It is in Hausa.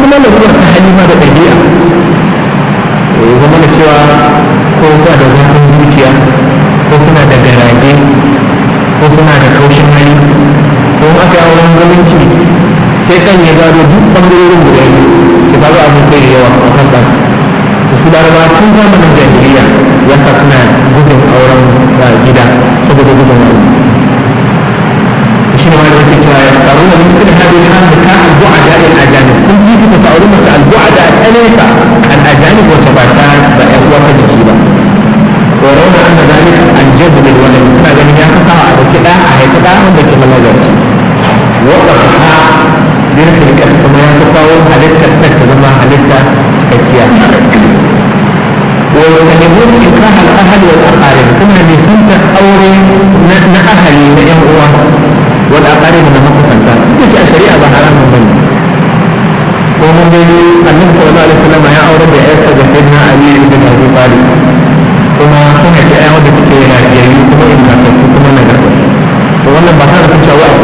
kuma lalurar ta halima da ɗabi'a ya zama da cewa ko suna da zafin zuciya ko suna da garaje ko suna da kaushin hali ko in aka yi auren zumunci sai kan ya gado duk ɓangarorin guda biyu ki ba za a mun sai yawa a kan ɗan su laraba tun zamanin jahiliya ya sa suna gudun auren gida saboda gudun wani shi ne wani yake cewa ya faru da mutum da hadin han da ka albu'a da il ajanib sun ji kuka sa aure mace albu'a da ta nesa al ajanib wacce ba ta ba ƴan uwa ta jiki ba wa rauna an da zalika al jadd lil walad suna ganin ya kasa a dauki da a haifi da wanda ke malazarci wa qarha bin filkat kuma ya fi kawo halittar ta ta zama halitta cikakkiya ويجتنبون إكراه الأهل والأقارب سنة لسنة أوري نأهل لأن هو والأقارب من مقصد يجي الشريعة بحرام من ومن ذلك النبي صلى الله عليه وسلم